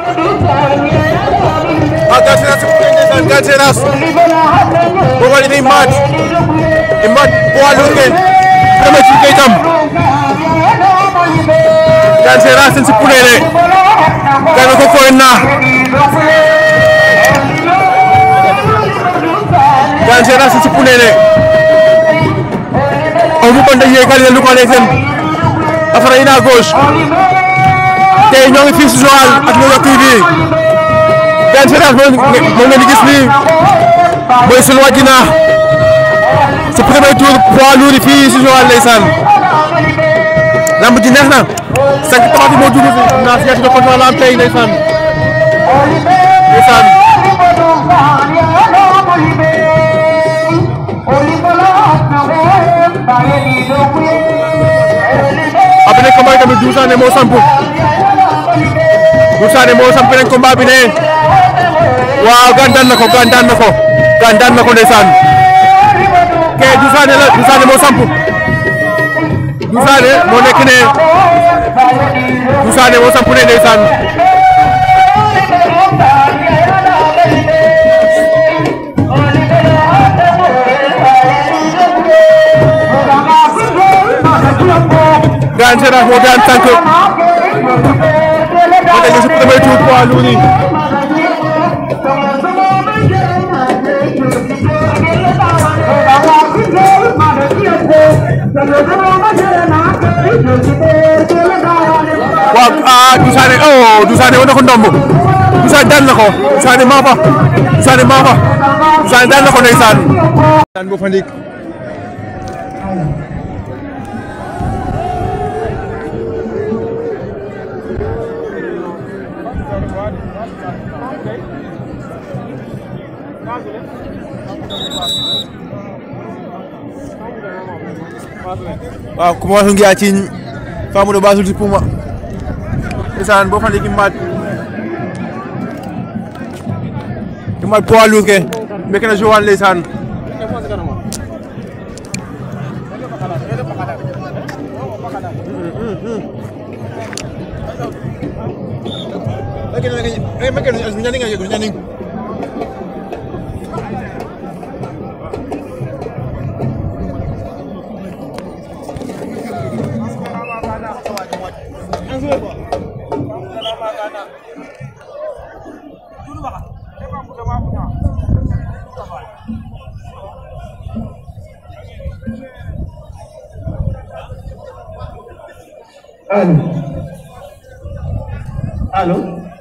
Ah, Galseras ndeysaan Galseras booba ni maat i maat poids lourd ke premier ci ke itam Galseras ten sipulele kaga ko koyna Galseras ten sipulele o ruɓanda yekale lukale ten a fara ina gauche tey ñoo ngi fii si Joal ak Loyo TV Galseras moom ngeen di gis nii mooy sunu wàccina si premier tour poids lourd yi fii si Joal ndeysaan lamb ji neex na cinq taxaw moo dugg si naa si ñaati ko la am tey ndeysaan ndeysaan après combat yi tamit Doudou Sané moo samp Doudou Sané moo samp nañ combat bi ne waaw gaan daan na ko gaan daan na ko gaan daan na ko ndeysaan ke Doudou Sané la Doudou Sané moo samp Doudou Sané moo nekk ne Doudou Sané moo samp ne ndeysaan gaan Seras moo daan tànk moo nekk si premier tour poids lourd yi waaw ah Doudou Sané oh Doudou Sané woon na ko ndomb Doudou Sané daan na ko Doudou Sané maa fa Doudou Sané maa fa Doudou Sané daan na ko ndeysaan daan bo fa ndik waaw commencé ngi a ciiñ famuɗo ɓasulti puma ndeysaan bo fandi kimmat kimmat poids lourd ke meke na Joal ndeysaan Allô Allô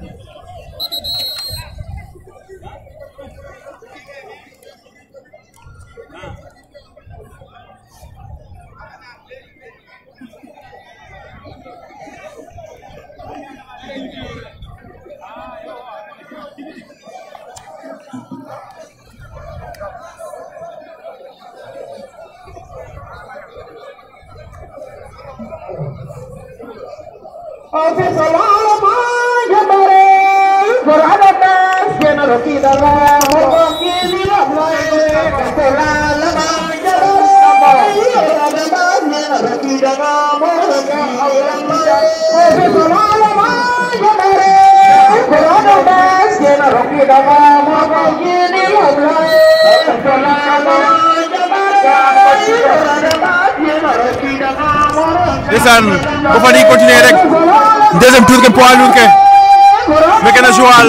ndeysaan bo fandi continuer rek deuxième tour ke poids lourd ke meke na Joal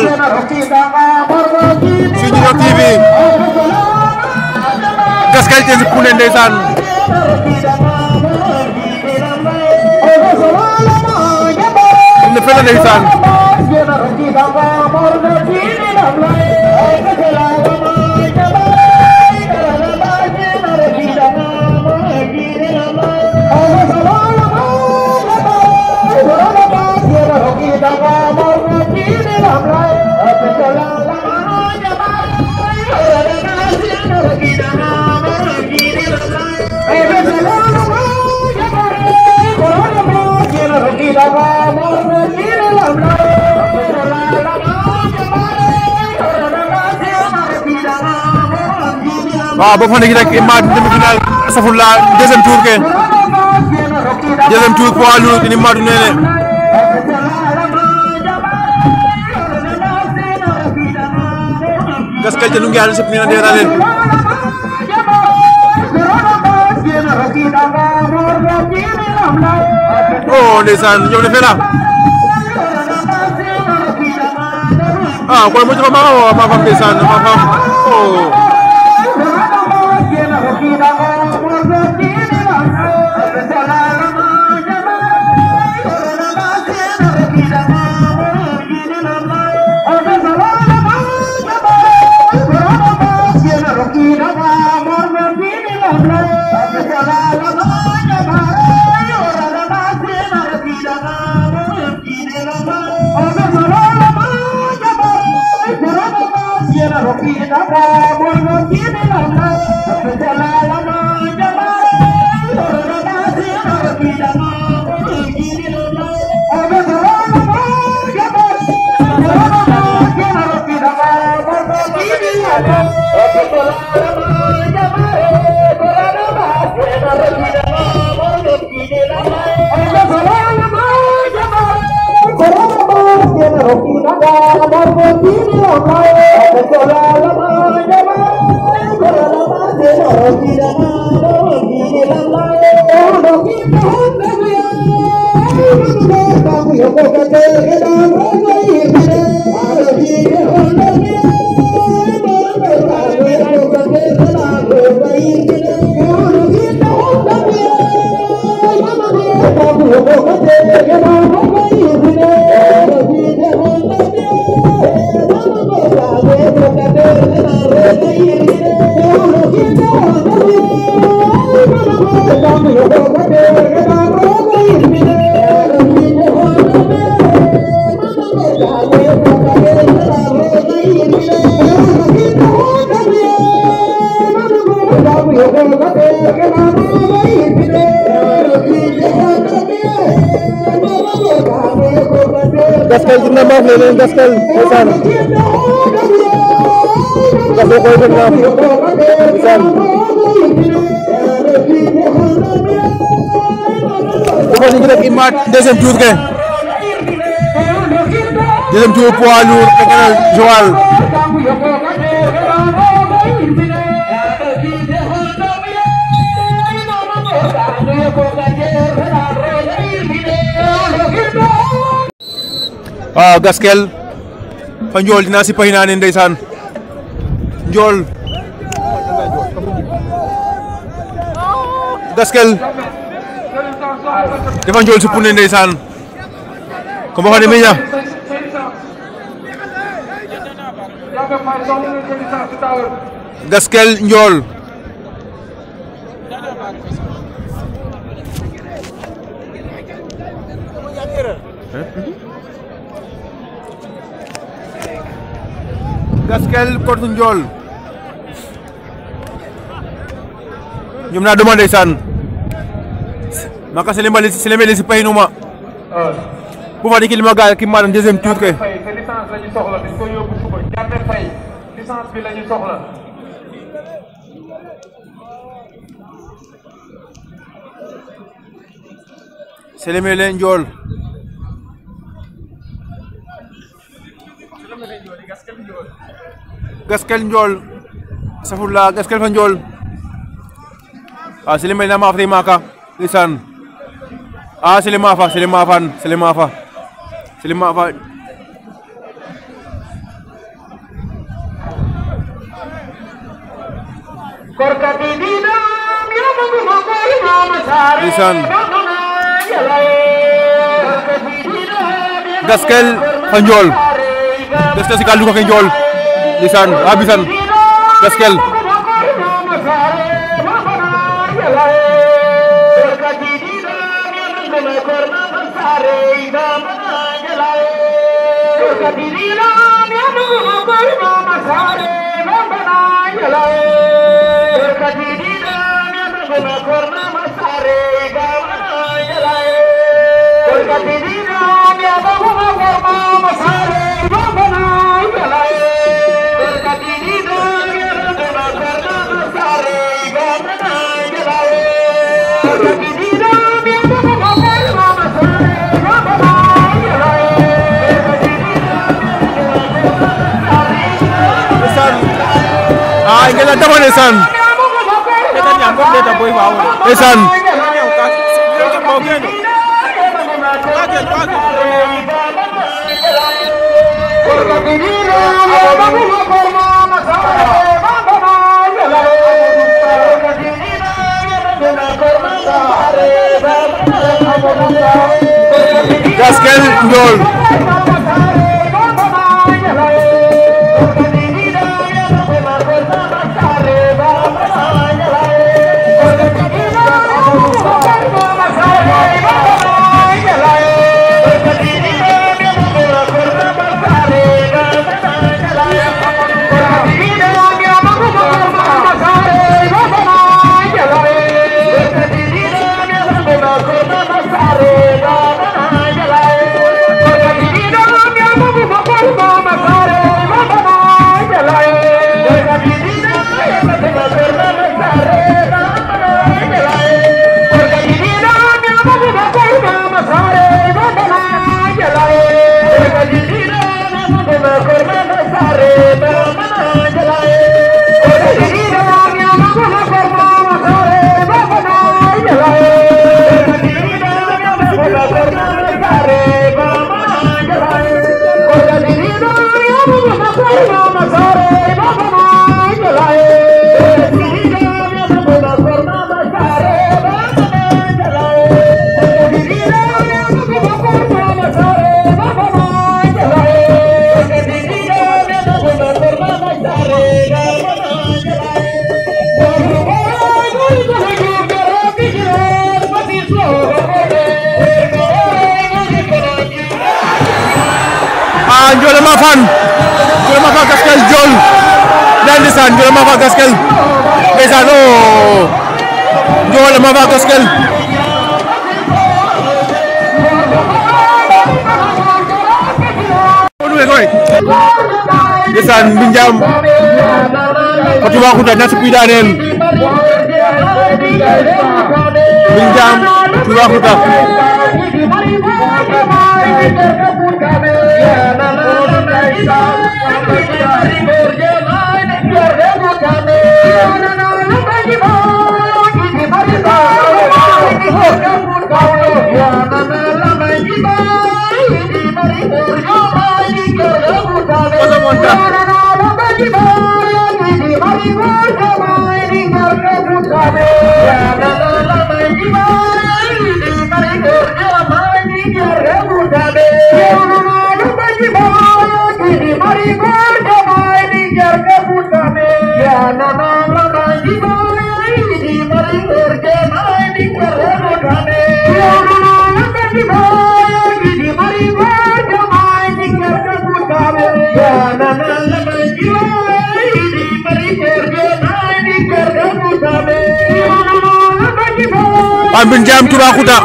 sur Junior TV gaskal ten pune ndeysaan ne fela ndeysaan waaw bo fa ndik rek i maad demi-finale safurla deuxième tour ke deuxième tour poids lourd ini maadu nene Gaskel te nungi alin sa pinandiyan natin. Oh, ndeysaan ñoom ne fela. Ah, kon mo ci ma ma ma fam ndeysaan ma fam. Oh. Gaskel dina maaf ne leen Gaskel ndeysaan Gaskel koy def maaf ndeysaan dafa ñu ngi def imaat deuxième tour ke deuxième tour poids lourd fekk na Joal waaw Gaskel fa njool dinaa si pay naa ne ndeysaan njool Gaskel dafa njool si pune ndeysaan ko mbo xane miña Gaskel njool Gaskel contre Ndiol ñoom naa demandé ndeysaan maka selembali selembali si paynuma bu fa dikki lima ga ki maanaam deuxième tour ke fay te licence la ñu soxla dañ ko yóbbu suba jàmme fay licence bi la ñu soxla selemele Ndiol Gaskel Ndiol safurla Gaskel fa Ndiol a selemele na maaf maka lisan a sele mafa sele mafan sele mafa sele mafa korkati dina ya magu magu imam sare Lisan. Gaskel fa Ndiol Gaskel si kaldu ko ke Ndiol lisan a bisan Gaskel lisan ah ngeen a dama ndeysaan ndeysaan Gaskel Ndiol ah Ndiol ma fan Ndiol ma fan Gaskel Ndiol ndeysaan ndeysaan Ndiol ma fan Gaskel ndeysaan oo Ndiol ma fan Gaskel ndeysaan Mbinjam Fatou Bakouta ñaata kuy daaneel Mbinjam Toubacouta Ambin Jam Toubacouta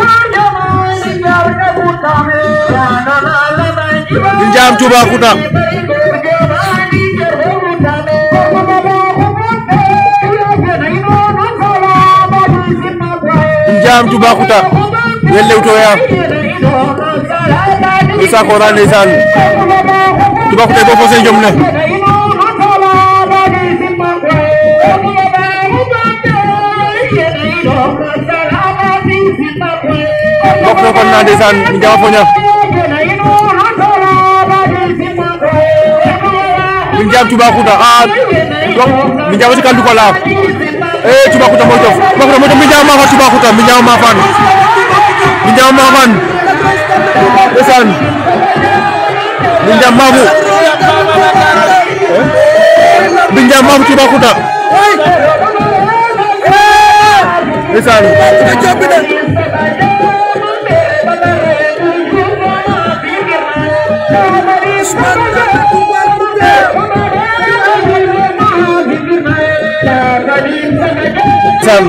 Mbin Jam Toubacouta Mbin Jam Toubacouta yel lewtoya Issa Kora ndeysaan Toubacouta bo fose jom ne bokk na kon na ndeysaan mi jama foña min jam Toubacouta a donc min jama si kandu ko la e Toubacouta moy tof Toubacouta moy tof min jama mafa Toubacouta min jama mafan min jama mafan ndeysaan min jam mafu min jam mafu Toubacouta ndeysaan Sam.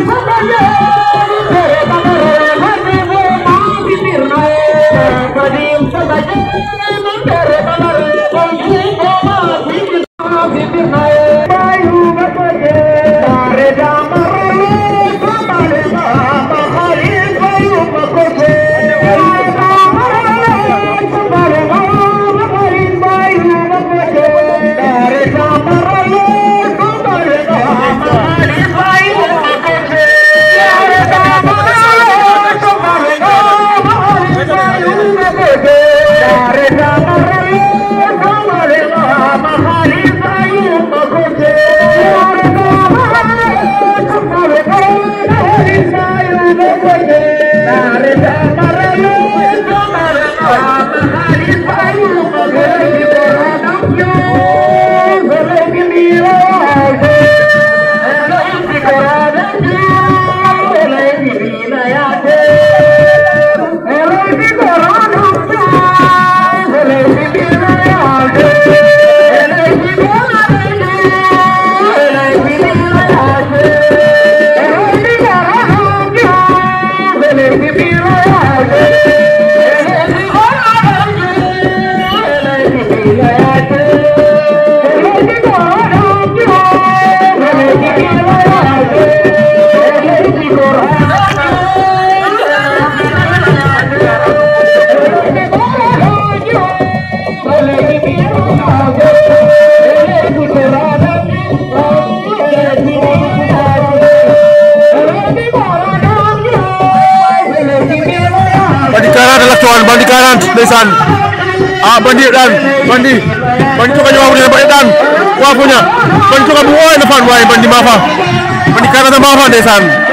Bandi 40 la toon Bandi 40 ndeysaan ah Bandi daan Bandi Bandi coka ñowa fuña Bandi daan wa fuña Bandi coka bu oy na fan waay Bandi mafa Bandi 40 mafa ndeysaan